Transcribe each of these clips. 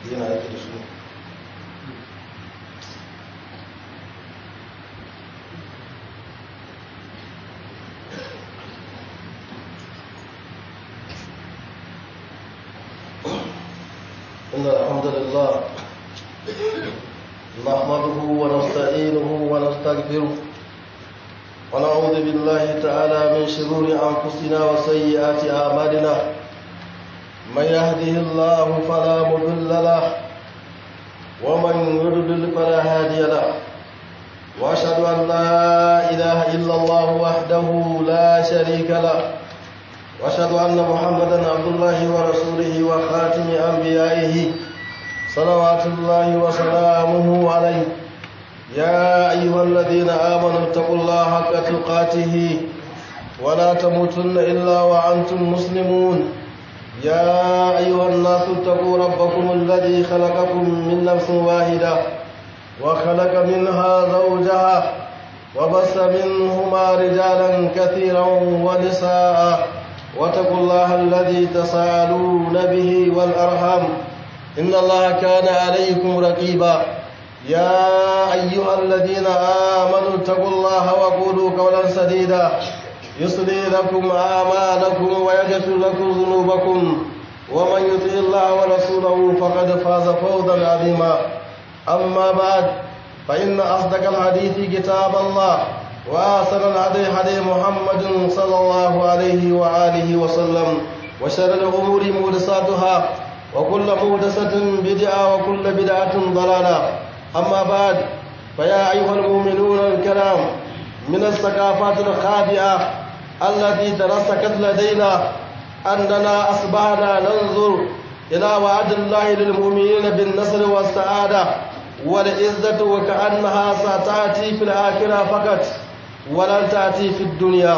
yana yake da su إن الحمد لله نحمده ونستعينه ونستغفره ونعوذ بالله تعالى من شرور أنفسنا وسيئات أعمالنا من يهده الله فلا مضل له ومن يضلل فلا هادي له وأشهد أن لا إله إلا الله وحده لا شريك له واشهد ان محمدا عبد الله ورسوله وخاتم انبيائه صلوات الله وسلامه عليه يا ايها الذين امنوا اتقوا الله حق تقاته ولا تموتن الا وانتم مسلمون يا ايها الناس اتقوا ربكم الذي خلقكم من نفس واحده وخلق منها زوجها وبث منهما رجالا كثيرا ونساء واتقوا الله الذي تساءلون به والأرحام إن الله كان عليكم رقيبا يا أيها الذين آمنوا اتقوا الله وقولوا قولا سديدا يصلي لكم أعمالكم ويغفر لكم ذنوبكم ومن يطع الله ورسوله فقد فاز فوزا عظيما أما بعد فإن أصدق الحديث كتاب الله وآثر الهدي هدي محمد صلى الله عليه وآله وسلم وشر الأمور محدثاتها وكل محدثة بدعة وكل بدعة ضلالة أما بعد فيا أيها المؤمنون الكرام من الثقافات الخاطئة التي ترسكت لدينا أننا أصبحنا ننظر إلى وعد الله للمؤمنين بالنصر والسعادة والعزة وكأنها ستأتي في الآخرة فقط ولن تأتي في الدنيا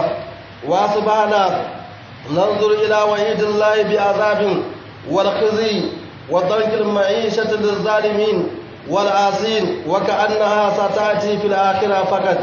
وأصبحنا ننظر إلى وعيد الله بعذاب والخزي وضنك المعيشة للظالمين والعاصين وكأنها ستأتي في الآخرة فقط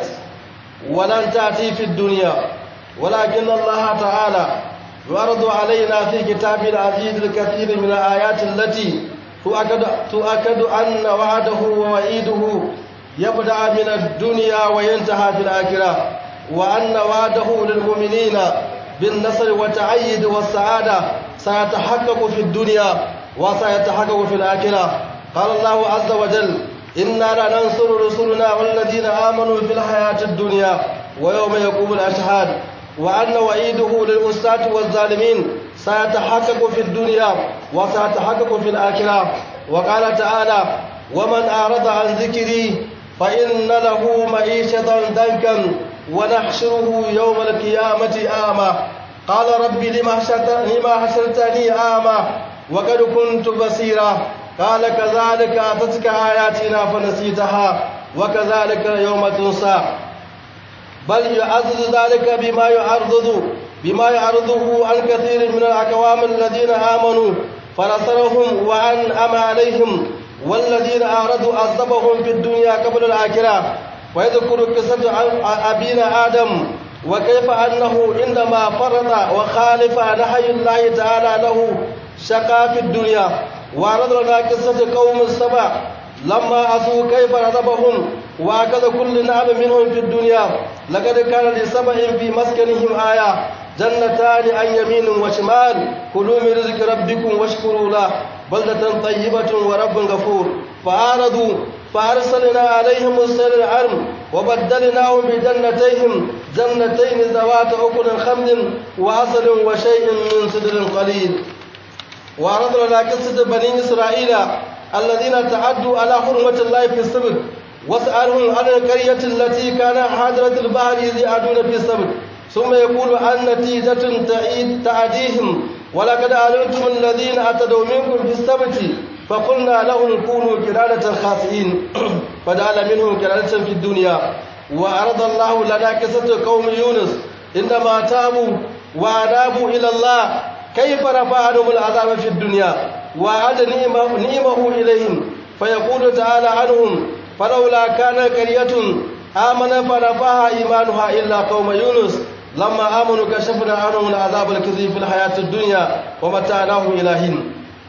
ولن تأتي في الدنيا ولكن الله تعالى يعرض علينا في كتاب العزيز الكثير من الآيات التي تؤكد, تؤكد أن وعده ووعيده يبدأ من الدنيا وينتهى في الآخرة وأن وعده للمؤمنين بالنصر والتعيد والسعادة سيتحقق في الدنيا وسيتحقق في الآخرة قال الله عز وجل إنا لننصر رسلنا والذين آمنوا في الحياة الدنيا ويوم يقوم الأشهاد وأن وعيده للأساة والظالمين سيتحقق في الدنيا وسيتحقق في الآخرة وقال تعالى ومن أعرض عن ذكري فإن له معيشة ضنكا ونحشره يوم القيامة أعمى قال رب لما حشرتني أعمى وقد كنت بصيرا قال كذلك أتتك آياتنا فنسيتها وكذلك يوم تنسى بل يعزز ذلك بما يعرض بما يعرضه عن كثير من الأقوام الذين آمنوا فنصرهم وأنعم عليهم والذين أعرضوا عذبهم في الدنيا قبل الآخرة ويذكر قصة أبينا آدم وكيف أنه عندما فرط وخالف نهي الله تعالى له شقى في الدنيا وعرض لنا قصة قوم السبع لما عصوا كيف عذبهم وأخذ كل نعم منهم في الدنيا لقد كان لسبع في مسكنهم آية جنتان عن يمين وشمال كلوا من رزق ربكم واشكروا له بلدة طيبة ورب غفور فأعرضوا فأرسلنا عليهم السيل العرم وبدلناهم بجنتيهم جنتين ذوات أكل خمد وعسل وشيء من سدر قليل وعرض لنا قصة بني إسرائيل الذين تعدوا على حرمة الله في السبت واسألهم عن القرية التي كان حاضرة البحر إذ يعدون في السبت ثم يقول عن نتيجة تعيد تعديهم ولقد علمتم الذين اعتدوا منكم في السبت فقلنا لهم كونوا كرادة خاسئين فجعل منهم كرادة في الدنيا وعرض الله لنا قصة قوم يونس عندما تابوا وأنابوا إلى الله كيف رفع عنهم العذاب في الدنيا وأعد نعمه, نعمه إليهم فيقول تعالى عنهم فلولا كان قرية آمن فرفعها إيمانها إلا قوم يونس لما آمنوا كشفنا عنهم العذاب الكثير في الحياة الدنيا ومتعناهم إلى حين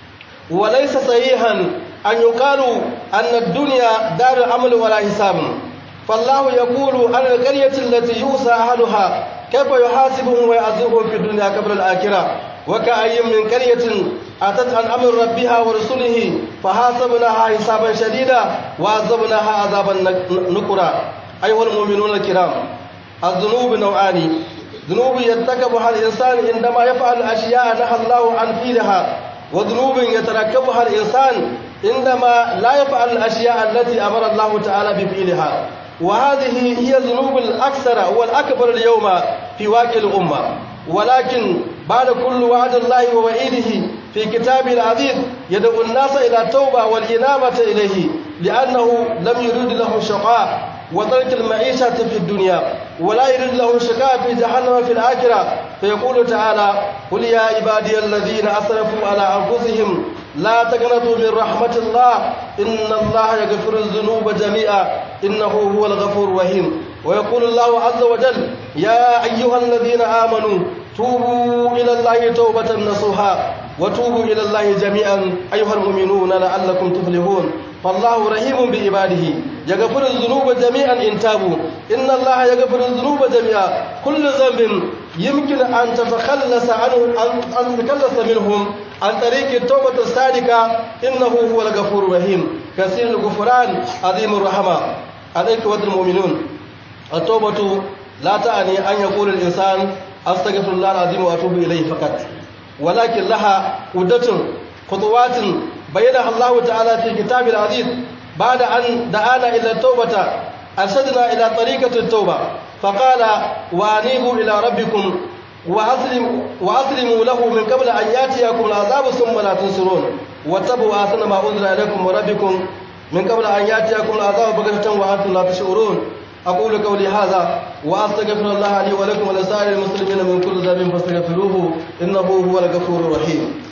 وليس صحيحا أن يقال أن الدنيا دار عمل ولا حساب فالله يقول عن القرية التي يوسى أهلها كيف يحاسبهم ويعذبهم في الدنيا قبل الآخرة وكأي من قرية أتت عن أمر ربها ورسله فحاسبناها حسابا شديدا وعذبناها عذابا نكرا أيها المؤمنون الكرام الذنوب نوعان ذنوب يرتكبها الإنسان عندما يفعل أشياء نهى الله عن فعلها وذنوب يتركبها الإنسان عندما لا يفعل الأشياء التي أمر الله تعالى بفعلها وهذه هي الذنوب الأكثر والأكبر اليوم في واقع الأمة ولكن بعد كل وعد الله ووعيده في كتابه العزيز يدعو الناس إلى التوبة والإنابة إليه لأنه لم يريد لهم شقاء وترك المعيشة في الدنيا ولا يريد لهم شقاء في جهنم في الآخرة فيقول تعالى قل يا عبادي الذين أسرفوا على أنفسهم لا تقنطوا من رحمة الله إن الله يغفر الذنوب جميعا إنه هو الغفور الرحيم ويقول الله عز وجل يا أيها الذين آمنوا توبوا إلى الله توبة نصوحا وتوبوا إلى الله جميعا أيها المؤمنون لعلكم تفلحون فالله رحيم بعباده يغفر الذنوب جميعا إن تابوا إن الله يغفر الذنوب جميعا كل ذنب يمكن أن تتخلص عنه أن تتخلص منهم عن طريق التوبة الصادقة إنه هو الغفور الرحيم كثير الغفران عظيم الرحمة الإخوة المؤمنون التوبة لا تعني أن يقول الإنسان أستغفر الله العظيم وأتوب إليه فقط ولكن لها عدة خطوات بينها الله تعالى في كتاب العزيز بعد أن دعانا إلى التوبة أرشدنا إلى طريقة التوبة فقال وأنيبوا إلى ربكم وأسلموا, وأسلموا له من قبل أن يأتيكم العذاب ثم لا تنصرون واتبعوا أحسن ما أنزل إليكم وربكم من قبل أن يأتيكم العذاب بغتة وأنتم لا تشعرون أقول قولي هذا وأستغفر الله لي ولكم ولسائر المسلمين من كل ذنب فاستغفروه إنه هو الغفور الرحيم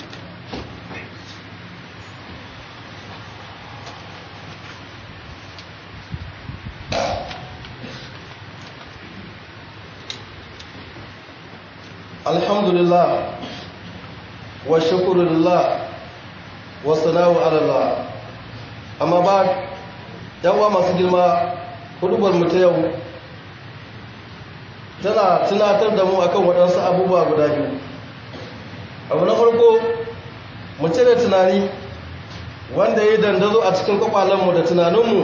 الحمد لله والشكر لله والثناء على الله أما بعد yawa masu girma hudubar mu ta yau tana tunatar da mu akan waɗansu abubuwa guda biyu abu na farko mu cire tunani wanda ya dandazo a cikin kwakwalenmu da tunaninmu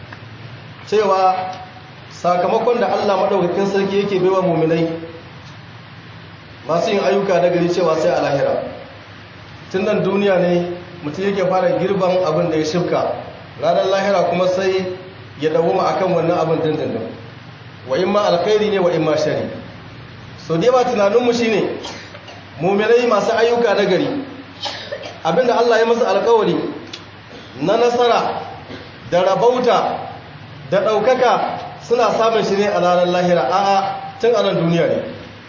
cewa sakamakon da allah maɗaukakin sarki yake baiwa muminai masu yin ayyuka na gari cewa sai a lahira tun nan duniya ne mutum yake fara girban abin da ya shifka ranar lahira kuma sai ya dawoma akan wannan abin dindindin wa in ma alkhairi ne wa in ma shari so dai ba tunaninmu shine muminai masu ayyuka na gari abinda Allah ya masa alkawari na nasara da rabauta da ɗaukaka suna samun shi ne a ranar lahira a'a tun a nan duniya ne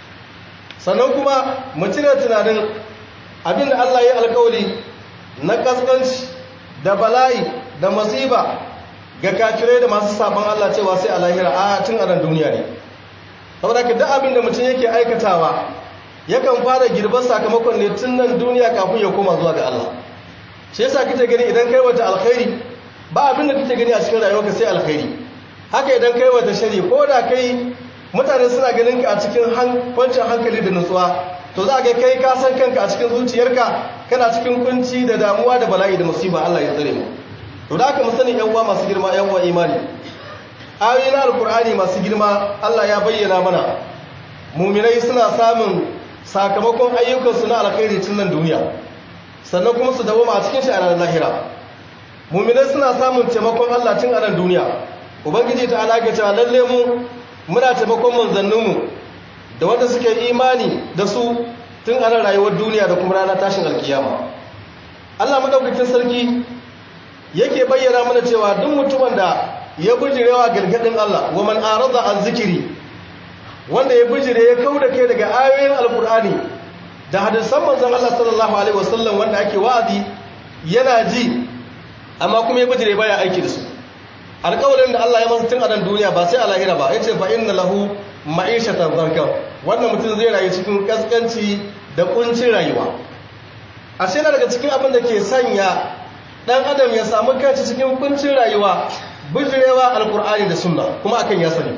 sannan kuma mu cire tunanin abinda Allah ya alkawari na kaskanci da bala'i da masiba ga kafirai da masu sabon Allah cewa sai a lahira a tun a nan duniya ne saboda ka duk abin da mutum yake aikatawa yakan fara girbar sakamakon ne tun nan duniya kafin ya koma zuwa ga Allah shi yasa kike gani idan kai wata alkhairi ba abin da kike gani a cikin rayuwarka sai alkhairi haka idan kai wata shari ko da kai mutane suna ganin ka a cikin kwancin hankali da nutsuwa to za ga kai ka san kanka a cikin zuciyarka kana cikin kunci da damuwa da bala'i da musiba Allah ya tsare mu to da aka musani yan uwa masu girma yan uwa imani ayoyi na alkur'ani masu girma Allah ya bayyana mana muminai suna samun sakamakon ayyukansu na alkhairi tun nan duniya sannan kuma su dawo a cikin shi a ranar lahira muminai suna samun taimakon Allah tun a nan duniya ubangiji ta alaƙa cewa lalle mu muna taimakon manzanninmu da wanda suke imani da su tun a nan rayuwar duniya da kuma ranar tashin alkiyama Allah madaukakin sarki yake bayyana mana cewa duk mutumin da ya bijirewa gargadin Allah wa man arada an zikiri wanda ya bijire ya kauda kai daga ayoyin alkur'ani da hadisan manzon Allah sallallahu alaihi wasallam wanda ake wa'azi yana ji amma kuma ya bijire baya aiki da su alƙawarin da Allah ya masa tun a nan duniya ba sai a lahira ba yace fa inna lahu ma'ishatan zankan wannan mutum zai rayu cikin kaskanci da kuncin rayuwa ashe na daga cikin abin da ke sanya dan adam ya samu kanci cikin kuncin rayuwa bijirewa alkur'ani da sunna kuma akan ya sani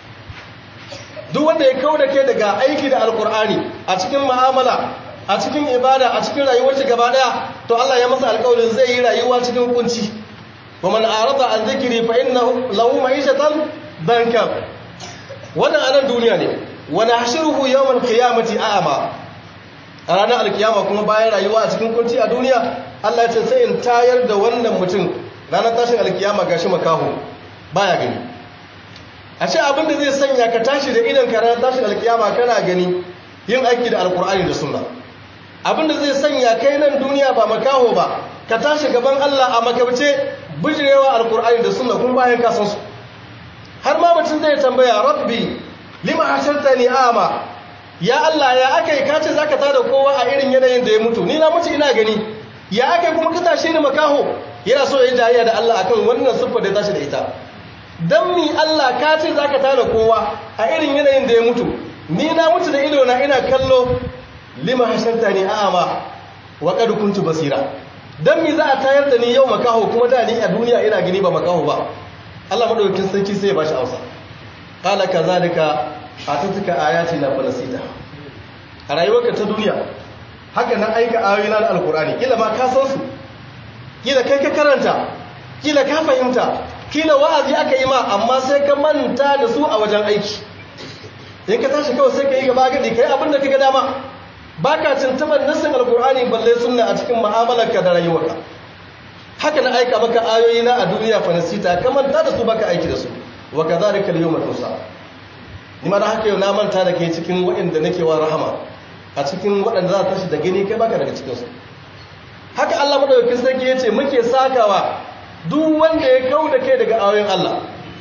duk wanda ya kau da ke daga aiki da alkur'ani a cikin mu'amala a cikin ibada a cikin rayuwar shi gaba daya to Allah ya masa alƙawarin zai yi rayuwa cikin kunci wa man arada an zikri fa innahu lahu ma'ishatan danka wannan anan duniya ne wa nahshuruhu yawmal qiyamati a'ama a ranar alkiyama kuma bayan rayuwa a cikin kunci a duniya Allah ya ce sai in tayar da wannan mutum ranar tashin alkiyama gashi makaho baya gani a ce abin da zai sanya ka tashi da idan ka ranar tashin alkiyama kana gani yin aiki da alkur'ani da sunna abin da zai sanya kai nan duniya ba makaho ba ka tashi gaban Allah a makabce bijirewa alkur'ani da sunna kun bayan ka san su har ma mutum zai tambaya rabbi lima hashartani ama ya Allah ya aka yi kace za ka tada kowa a irin yanayin da ya mutu ni na mutu ina gani ya aka yi kuma ka tashe ni makaho yana so ya yi jayayya da Allah akan wannan siffar da ya tashi da ita dan mi Allah ka ce za ka tada kowa a irin yanayin da ya mutu ni na mutu da ido na ina kallo lima hashanta ni a'ama wa qad kuntu basira dan mi za a tayar da ni yau makaho kuma da ni a duniya ina gani ba makaho ba Allah madaukakin sarki sai ya bashi amsa qala kazalika atatuka ayati na falasita a rayuwarka ta duniya haka na aika ayoyi na alkur'ani kila ma ka san su kila kai ka karanta kila ka fahimta kila wa'azi aka yi ma amma sai ka manta da su a wajen aiki in ka tashi kawai sai ka yi gaba gadi kai abin da ka ga dama baka tuntuban nassin alkur'ani balle sunna a cikin mu'amalarka da rayuwarka haka na aika maka ayoyi na a duniya falasita ka manta da su baka aiki da su wa kadhalika al-yawma tusa ni ma da haka yau na manta da kai cikin waɗanda nake wa rahama a cikin waɗanda za ta tashi da gani kai baka daga cikinsu haka Allah madaukakin sarki yace muke sakawa duk wanda ya kau da kai daga ayoyin Allah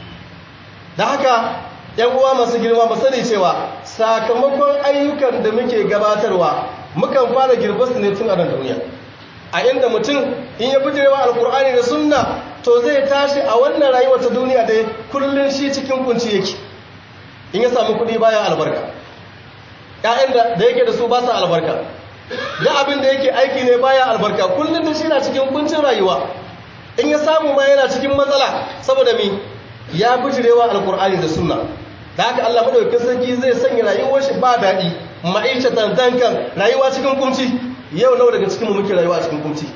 da haka ‘yan uwa masu girma ba sani cewa sakamakon ayyukan da muke gabatarwa mukan fara girbasu ne tun a nan duniya a inda mutum in ya bijirewa alkur'ani da sunna to zai tashi a wannan rayuwar ta duniya da kullum shi cikin kunci yake in ya samu kuɗi baya albarka ‘ya'yan da yake da su ba sa albarka da abin da yake aiki ne baya albarka kullum da shi na cikin kuncin rayuwa in ya samu ma yana cikin matsala saboda mi ya bijirewa alkur'ani da sunna da haka Allah madaukakin sarki zai sanya rayuwar shi ba daɗi ma'aisha tantankan rayuwa cikin kunci yau nawa daga cikin mu muke rayuwa cikin kunci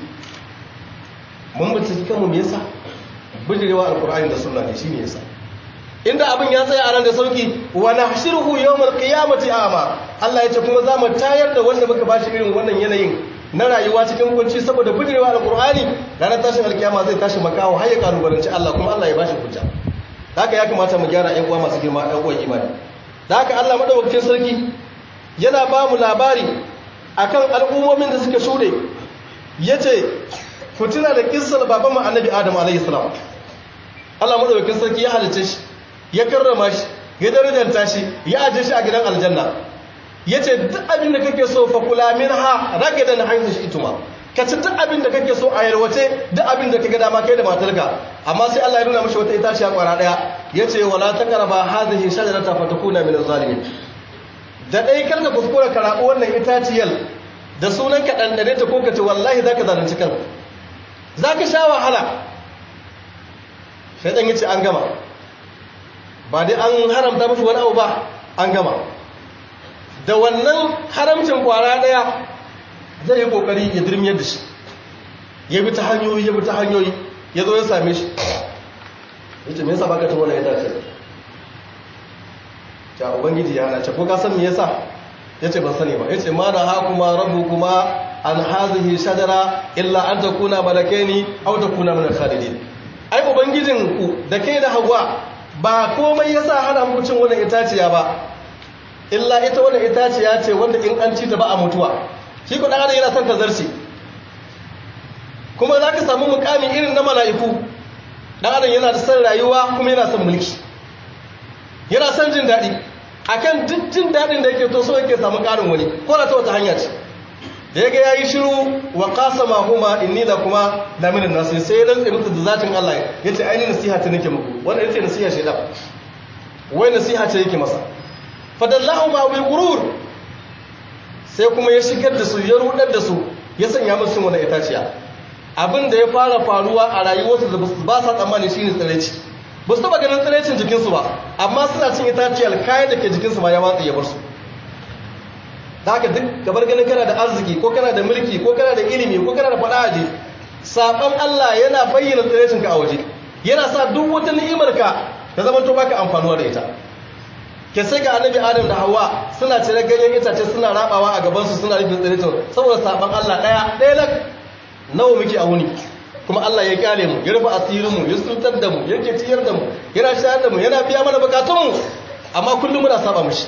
mun bincike kanmu me yasa bijirewa alkur'ani da sunna ne shine yasa inda abin ya tsaya a nan da sauki wa nahshiruhu yawmal qiyamati ama Allah ya ce kuma za mu tayar da wanda muka bashi irin wannan yanayin na rayuwa cikin kunci saboda bijirewa alqur'ani ranar tashin alkiyama zai tashi makawo har ya kalubalanci Allah kuma Allah ya bashi hujja haka ya kamata mu gyara ƴan uwa masu girma ƴan uwan imani da haka Allah madaukakin sarki yana ba mu labari akan al'ummomin da suka shude yace ku tuna da kissar babanmu annabi Adam alayhi salam Allah madaukakin sarki ya halice shi ya karrama shi ya darajanta shi ya aje shi a gidan aljanna ya ce duk abin da kake so fa kula min ha rage da na hanyar shi ituma ka ci duk abin da kake so a yarwace duk abin da ka ga dama kai da matarka amma sai Allah ya nuna mashi wata itaciya kwara daya ya ce wala ta karaba hadhihi shajarata fa takuna min zalimin da dai kar ka kuskura ka rabu wannan itaciyar da sunan ka dandane ta ko ka ce wallahi zaka zalunci kanka zaka sha wahala shaytan yace an gama ba dai an haramta musu wani abu ba an gama da wannan haramcin kwara daya zai yi kokari ya dirmiyar da shi ya bi ta hanyoyi ya bi ta hanyoyi ya zo ya same shi ya ce me yasa baka ta wani ya dace ta ubangiji ya hana ce ko ka san me yasa ya ce ban sani ba ya ce ma da hakuma rabu kuma an hazihi shajara illa an ta kuna malakaini au ta kuna min khalidin ai ubangijin ku da kai da hawa ba komai yasa hana muku cin wannan itaciya ba illa ita wannan itaciya ce wanda in an ci ta ba a mutuwa shi ko dan adam yana son tazarci kuma zaka samu mukami irin na mala'iku dan adam yana da son rayuwa kuma yana son mulki yana son jin dadi akan duk jin dadin da yake to so yake samu karin wani ko da ta wata hanya ce da yaga yayi shiru wa qasama huma inni lakuma la min nas sai dan tsaye musu da zatin Allah yace ai nasiha ta nake muku wannan yace nasiha shedan wai nasiha ce yake masa fadallahu ma bil gurur sai kuma ya shigar da su ya rudar da su ya sanya musu cin wannan itaciya abin da ya fara faruwa a rayuwarsu da ba sa tsammani shine tsiraici ba su taba ganin tsiraicin jikinsu ba amma suna cin itaciyar kayan da ke jikinsu ma ya watsa ya bar su da haka duk gabar ganin kana da arziki ko kana da mulki ko kana da ilimi ko kana da faɗa aje saɓon Allah yana bayyana tsiraicin ka a waje yana sa duk wata ni'imar ka ta zama to baka amfanuwa da ita ke sai ga annabi adam da hawa suna cire ganyen itace suna rabawa a gabansu suna rufe tsiraicin saboda saɓon Allah ɗaya ɗaya lak nawa muke a wuni kuma Allah ya kyale mu ya rufe asirin mu ya sultar da mu yake ciyar da mu yana shayar da mu yana biya mana bukatun mu amma kullum muna saba mishi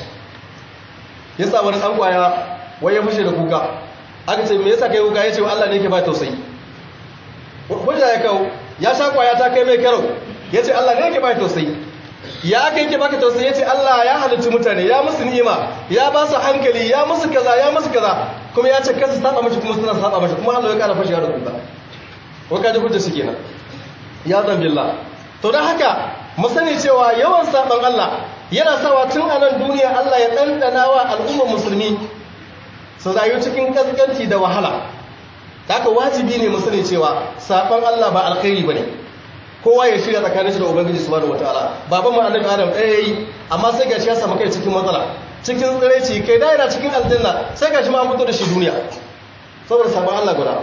yasa wani dan kwaya wai ya fushe da kuka aka ce me yasa kai kuka yace Allah ne yake ba tausayi hujja ya kawo ya sha kwaya ta kai mai karo yace Allah ne yake ba tausayi ya aka yake baka tausayi yace Allah ya halicci mutane ya musu ni'ima ya ba su hankali ya musu kaza ya musu kaza kuma ya ce kansu saba mishi kuma suna saba mishi kuma Allah ya kara fashewa da kuka ko kaji hujja shi kenan ya zan billah to dan haka mu sani cewa yawan saban Allah yana sawa tun a nan duniya Allah ya ɗanɗana wa al'ummar musulmi su rayu cikin kaskanci da wahala haka wajibi ne mu sani cewa saban Allah ba alkhairi bane kowa ya shirya tsakanin shi da ubangiji subhanahu wataala baban mu annabi adam ɗaya yayi amma sai gashi ya samu kai cikin matsala cikin tsiraici kai da yana cikin aljanna sai gashi ma an fito da shi duniya saboda saban Allah guda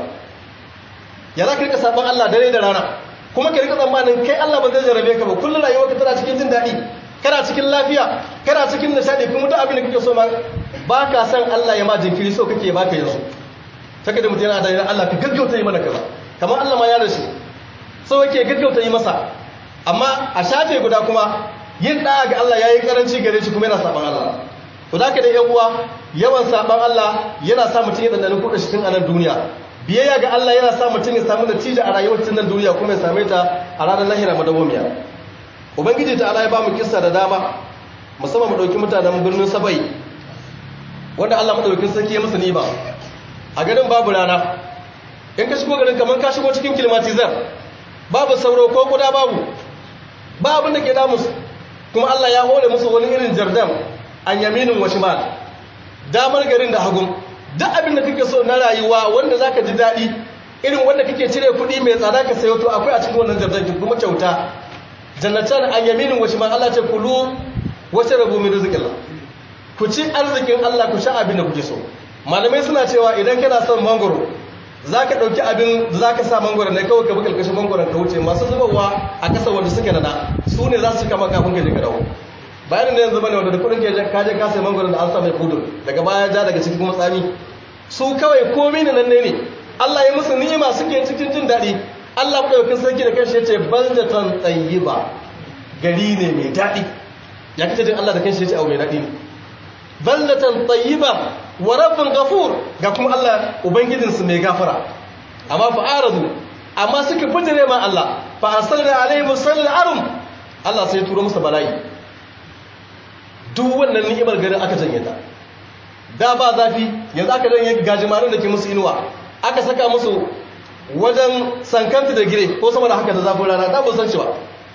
ya za ka rika saban Allah dare da rana kuma ka rika tsammanin kai Allah ba zai jarabe ka ba kullum rayuwarka tana cikin jin daɗi kana cikin lafiya kana cikin nishadi kuma duk abin da kake so ma ba ka san Allah ya ma jinkiri so kake baka yanzu saka da mutum yana da Allah ka gaggauta yi mana kaza kamar Allah ma ya rashi so yake gaggauta yi masa amma a shafe guda kuma yin da'a ga Allah yayi karanci gare shi kuma yana saban Allah to da ka da yan uwa yawan saban Allah yana sa mutum ya dandana kudin shi tun a nan duniya biyayya ga Allah yana sa mutum ya samu natija a rayuwar tun nan duniya kuma ya same ta a ranar lahira madawwamiya ubangiji ta ala ya ba mu kissa da dama musamman mu dauki mutanen birnin sabai wanda Allah madaukakin sarki ya musu niba a garin babu rana in ka shigo garin kamar ka shigo cikin kilmatizar babu sauro ko guda babu ba abin da ke damu su kuma Allah ya hore musu wani irin jardan an yaminin wa shimal damar garin da hagun duk abin da kake so na rayuwa wanda zaka ji daɗi irin wanda kake cire kuɗi mai tsada ka sayo to akwai a cikin wannan jardan kuma kyauta jannatan an yaminin washi man Allah ce kulu wace rabu min rizqillah ku ci arzikin Allah ku sha abin da kuke so malamai suna cewa idan kana son mangoro zaka dauki abin da zaka sa mangoro ne kawai ka bi kalkashin mangoron ka wuce masu zubawa a kasa wanda suke nada su ne za su kama kafin ka je ka dawo bayanin da yanzu bane wanda da kudin ka je ka sai mangoro da an sa mai kudur daga baya ja daga cikin kuma tsami su kawai komai ne nan ne Allah ya musu ni'ima suke cikin jin daɗi Allah ɗaukin sarki da kanshi ya ce baldatan tayyiba gari ne mai daɗi ya kace din Allah da kanshi ya ce abu mai daɗi ne baldatan tayyiba wa rabbun ghafur ga kuma Allah ubangijin su mai gafara amma fa aradu amma suka fitire ma Allah fa arsalna alaihim sallal arum Allah sai turo musu bala'i duk wannan ni'imar garin aka janye ta da ba zafi yanzu aka janye gajimarin da ke musu inuwa aka saka musu wajen sankanta da gire ko sama da haka da zafin rana ta san cewa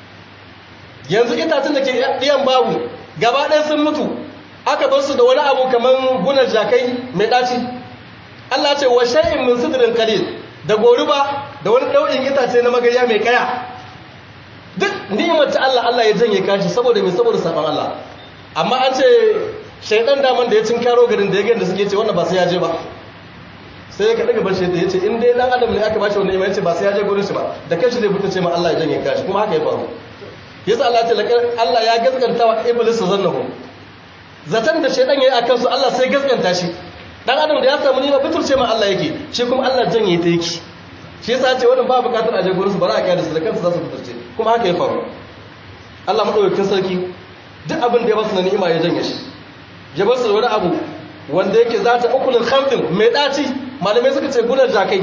yanzu itacen da ke ɗiyan babu gaba ɗaya sun mutu aka bar su da wani abu kamar gunar jakai mai ɗaci Allah ce wa shay'in min sidrin qalil da goruba da wani ɗau'in itace na magarya mai kaya duk ni'imar ta Allah Allah ya janye kashi saboda mai saboda saban Allah amma an ce shaidan daman da ya cin karo garin da ya gani da suke ce wannan ba sai ya je ba sai ya kaɗa gaban shaidan ya ce in dai dan adam ne aka bashi wannan imani ce ba sai ya je gurin shi ba da kanshi zai fita ce ma Allah ya janye kashi kuma haka ya faru yasa Allah ta Allah ya gaskanta wa iblis zannahu zatan da shaidan yayi akan su Allah sai gaskanta shi dan adam da ya samu nima fiturce ma Allah yake shi kuma Allah janye ta yake shi yasa ya ce wannan ba bukatar a je gurin su ba za a kiyaye su da kansu za su fiturce kuma haka ya faru Allah madaukakin sarki duk abin da ya basu na ni'ima ya janye shi ya basu da wani abu wanda yake za ta ukulin khamdin mai ɗaci malamai suka ce gunar jakai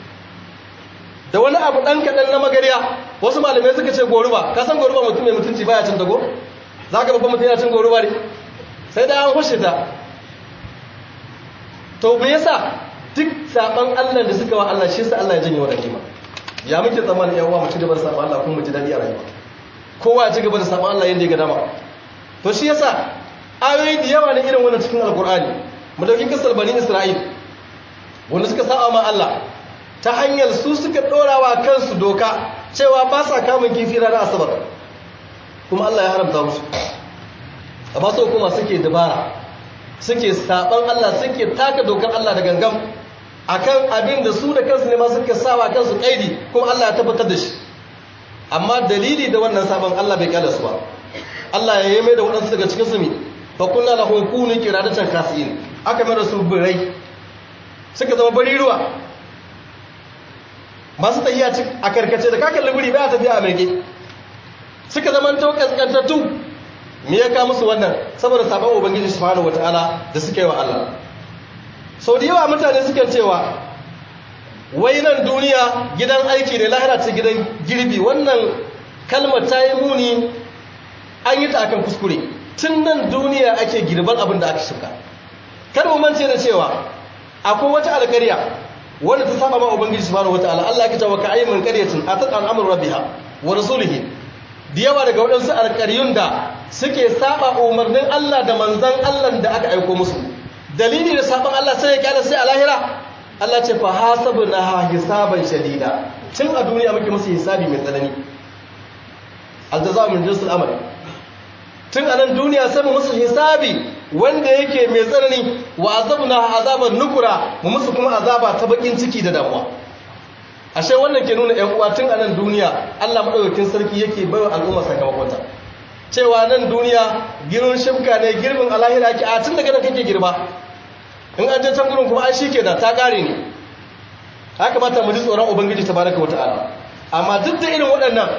da wani abu ɗan kaɗan na magariya wasu malamai suka ce goruba ka san goruba mutum mai mutunci baya cin dago za ka babban mutum yana cin goruba ne sai da an hushe ta to me yasa duk saban Allah da suka wa Allah shi sa Allah ya janye wa kima ya muke tsammanin yan uwa mu ci gaba da saban Allah kuma mu ji dadi a rayuwa kowa ya ci gaba da saban Allah yadda ya ga dama to shi yasa ayoyi da yawa na irin wannan cikin alkur'ani mu dauki kisar bani isra'il wanda suka saba ma Allah ta hanyar su suka ɗorawa kansu doka cewa ba sa kamun kifi ranar asabar kuma Allah ya haramta musu a ba su kuma suke dabara suke saban Allah suke taka dokar Allah da gangan akan abin da su da kansu ne ma suka sawa kansu kaidi kuma Allah ya tabbatar da shi amma dalili da wannan saban Allah bai kyale su ba Allah ya yi mai da waɗansu daga cikin su mi fa kunna lahum kunu qiradatan kasiin aka mai da su birai suka zama bari ruwa masu tafiya a karkace da kakan libiri ba tafiya a mege suka zama to kaskantattu me ya ka musu wannan saboda sabon ubangiji subhanahu wataala da suka yi wa Allah sau da yawa mutane suke cewa wai nan duniya gidan aiki ne lahira ce gidan girbi wannan kalmar ta yi muni an yi ta akan kuskure tun nan duniya ake girban abin da aka shuka kar mu mance da cewa akwai wata alƙarya wanda ta saba ma ubangiji subhanahu wataala Allah ya ce wa ka'ayyin qaryatin atat an amru rabbiha wa rasulihi da yawa daga waɗansu alƙaryun da suke saba umarnin Allah da manzan Allah da aka aiko musu dalili da saban Allah sai ya kyale sai a lahira Allah ce fa hasabna hisaban shadida tun a duniya muke musu hisabi mai tsanani aljazaa min jinsil amal tun a nan duniya sai mu musu hisabi wanda yake mai tsanani wa azabna azaban nukura mu musu kuma azaba ta bakin ciki da damuwa ashe wannan ke nuna ƴan uwa tun a nan duniya Allah madaukakin sarki yake baiwa al'umma sakamakonta cewa nan duniya girin shimka ne girbin alahira ki a tun daga nan kake girba in an je can gurin kuma ai shike da ta kare ne haka mata mu ji tsoron ubangiji tabaraka wata'ala amma duk da irin waɗannan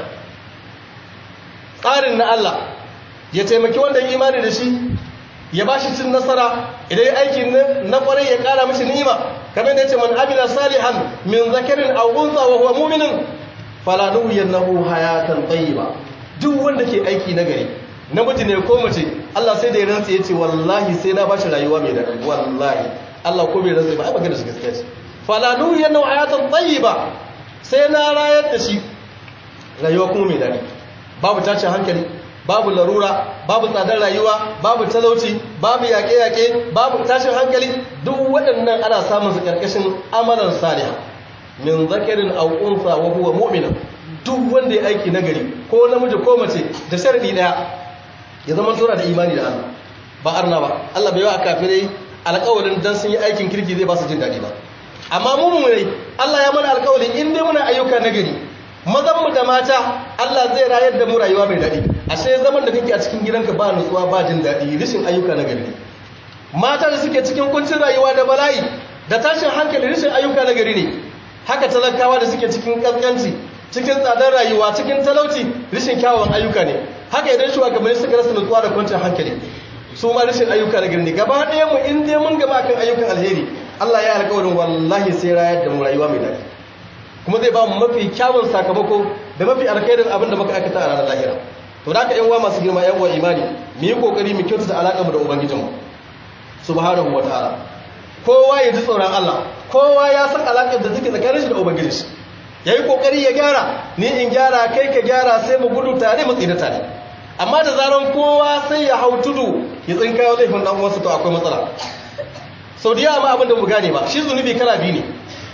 tsarin na Allah ya taimaki wanda imani da shi ya ba shi cin nasara idan ya aiki na kwarai ya kara mishi ni'ima kamar da ya ce man amila salihan min zakarin aw unsa wa huwa mu'minun fala nuhyiyannahu hayatan tayyiba duk wanda ke aiki na gari namiji ne ko mace Allah sai da ya rantsa ya ce wallahi sai na bashi rayuwa mai daɗi wallahi Allah ko bai rantsa ba ai magana shi gaskiya ce fala nuhyiyannahu hayatan tayyiba sai na rayar da shi rayuwa kuma mai daɗi babu tashin hankali babu larura babu tsadar rayuwa babu talauci babu yaƙe-yaƙe babu tashin hankali duk waɗannan ana samun su ƙarƙashin amalan saliha min zakarin aw unsa wa huwa mu'min duk wanda ya aiki nagari ko namiji ko mace da sharadi daya ya zama tura da imani da Allah ba arna ba Allah bai wa kafirai alƙawarin dan sun yi aikin kirki zai ba su jin daɗi ba amma mu mu ne Allah ya mana alƙawarin in dai muna ayyuka nagari mazan mu da mata Allah zai rayar da mu rayuwa mai daɗi ashe zaman da kake a cikin gidanka ba nutsuwa ba jin daɗi rishin ayyuka na gari mata da suke cikin kuncin rayuwa da bala'i da tashin hankali rishin ayyuka na gari ne haka talakawa da suke cikin kaskanci cikin tsadar rayuwa cikin talauci rishin kyawawan ayyuka ne haka idan shugabanni suka rasa nutsuwa da kwanciyar hankali su ma rishin ayyuka na gari ne gaba ɗaya mu in dai mun gaba kan ayyukan alheri Allah ya alƙawarin wallahi sai rayar da mu rayuwa mai daɗi kuma zai ba mu mafi kyawun sakamako da mafi alkhairin abin da muka aikata a ranar lahira to da ka yan uwa masu girma yan uwa imani mu yi kokari mu kyautata alaƙar mu da ubangijinmu subhanahu wataala kowa ya ji tsoron Allah kowa ya san alaƙar da take tsakanin shi da ubangiji shi yayi kokari ya gyara ni in gyara kai ka gyara sai mu gudu tare mu tsira tare amma da zaran kowa sai ya hau tudu ya tsinka yau laifin dan uwansa to akwai matsala sau da yawa ma abin da mu gane ba shi zunubi kala biyu ne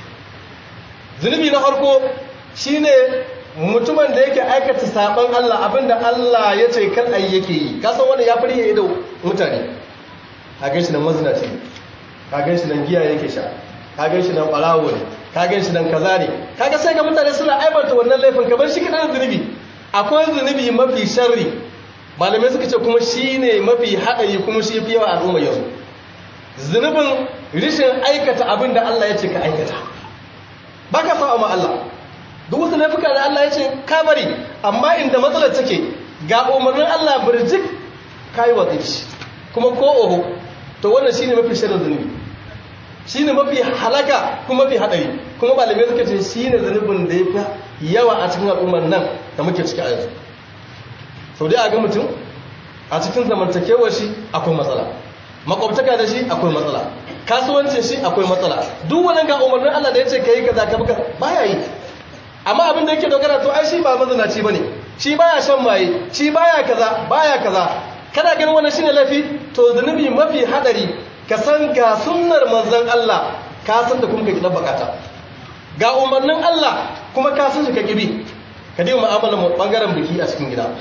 zunubi na farko shine mutumin da yake aikata saban Allah abinda Allah ya ce kan ayi yake yi kasan wani ya fari yayi da mutane ka gan shi nan mazinaci ne ka gan shi nan giya yake sha ka gan shi nan ɓarawo ne ka gan shi nan kaza ne kaga sai ga mutane suna aibanta wannan laifin kamar shi kaɗan zunubi akwai zunubi mafi sharri malamai suka ce kuma shi ne mafi haɗari kuma shi fi yawa al'umma yanzu zunubin rishin aikata abin da Allah ya ce ka aikata ba ka sa ma Allah duk wasu laifuka da Allah ya ce ka bari amma inda matsalar take ga umarnin Allah birjik ka yi watsi shi kuma ko oho to wannan shi ne mafi shirin zunubi shi ne mafi halaka kuma mafi haɗari kuma malamai suka ce shi ne zunubin da ya fi yawa a cikin al'ummar nan da muke ciki a yanzu sau dai a ga mutum a cikin zamantakewar shi akwai matsala makwabtaka da shi akwai matsala kasuwancin shi akwai matsala duk wani ga umarnin Allah da ya ce ka yi kaza ka buka baya yi amma abin da yake dogara to ai shi ba mazinaci bane shi baya shan maye shi baya kaza baya kaza kana ganin wannan shine lafi to zunubi mafi hadari ka san ga sunnar manzon Allah ka san da kuma ka kidan bakata ga umarnin Allah kuma ka san shi ka kibi ka dai mu'amalar mu bangaren biki a cikin gida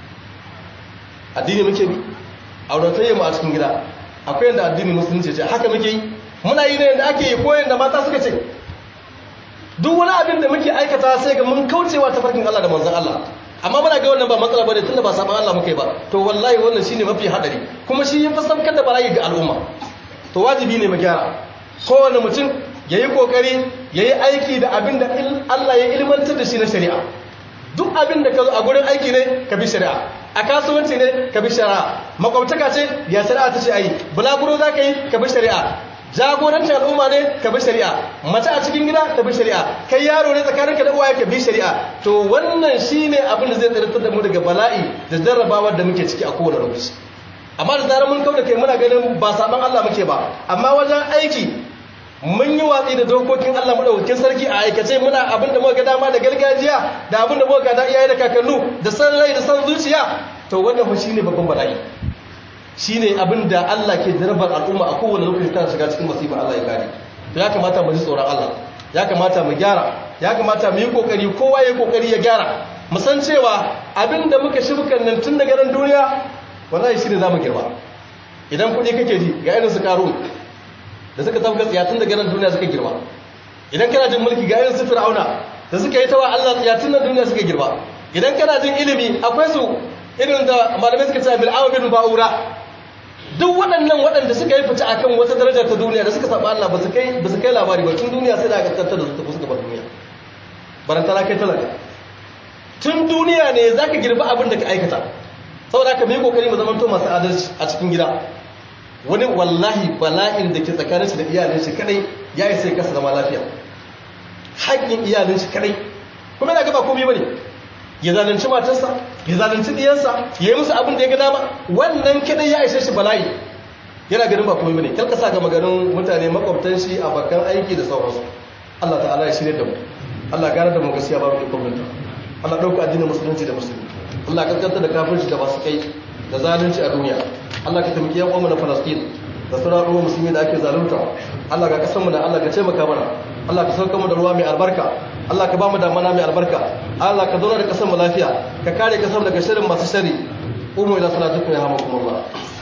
addini muke bi auratayya mu a cikin gida akwai yanda addini musulunci ce haka muke yi muna yi ne yanda ake yi ko yanda mata suka ce duk wani abin da muke aikata sai ga mun kaucewa ta farkin Allah da manzon Allah amma muna ga wannan ba matsala bane tunda ba saban Allah muke ba to wallahi wannan shine mafi hadari kuma shi yafi sabkar da bala'i ga al'umma to wajibi ne mu gyara kowane mutum yayi kokari yayi aiki da abin da Allah ya ilmantar da shi na shari'a duk abin da ka zo a gurin aiki ne ka bi shari'a a kasuwanci ne ka bi shari'a makwabtaka ce ya shari'a ta ce ayi bulaguro za ka yi ka bi shari'a jagorancin al'umma ne ka bi shari'a mace a cikin gida ka bi shari'a kai yaro ne tsakaninka da uwaye ka bi shari'a to wannan shine abin da zai tsiratar da mu daga bala'i da jarrabawar da muke ciki a kowane lokaci amma da zarar mun kauda kai muna ganin ba saban Allah muke ba amma wajen aiki mun yi watsi da dokokin Allah madaukakin sarki a aikace muna abin da muka ga dama da gargajiya da abin da muka ga da iyaye da kakannu da san rai da san zuciya to wannan fa shine babban bala'i shine abin da Allah ke jarabar al'umma a kowane lokaci ta shiga cikin masifa Allah ya kare to ya kamata mu ji tsoron Allah ya kamata mu gyara ya kamata mu yi kokari kowa ya yi kokari ya gyara mu san cewa abin da muka shirkan nan tun daga ran duniya wallahi shine zamu girma idan kuɗi kake ji ga irin su karun da suka tafka tsiya tun daga ran duniya suka girma idan kana jin mulki ga irin su fir'auna da suka yi tawa Allah tsiya tun nan duniya suka girma idan kana jin ilimi akwai su irin da malamai suka ce bil'awa bin ba'ura duk waɗannan waɗanda suka yi fita akan wata daraja ta duniya da suka saba Allah ba su kai ba su kai labari ba tun duniya sai da aka tantar da su tafi suka bar duniya barantana kai talaka tun duniya ne zaka girba abin da ka aikata saboda haka mu yi kokari mu zamanto masu adalci a cikin gida wani wallahi bala'in da ke tsakanin shi da iyalin shi kadai ya yi sai kasa zama lafiya haƙƙin iyalin shi kadai kuma yana gaba komai bane ya zalunci matarsa ya zalunci diyansa ya yi musu abin da ya ga dama wannan kadai ya ishe shi bala'i yana ganin ba komai bane kalka sa ga maganin mutane makwabtan shi a bakan aiki da sauransu Allah ta'ala ya shirye da mu Allah gane da mu gaskiya babu ikon minta Allah dauka addinin musulunci da musulmi Allah kaskanta da kafirci da basu kai da zalunci a duniya Allah ka taimaki yan uwanmu na Palestine da sauran uwan musulmi da ake zalunta Allah ga kasanmu da Allah ka taimaka mana Allah ka sauka mu da ruwa mai albarka Allah ka ba mu damana mai albarka Allah ka zauna da kasanmu lafiya ka kare kasanmu daga shirin masu shari umu ila salatukum ya hamakumullah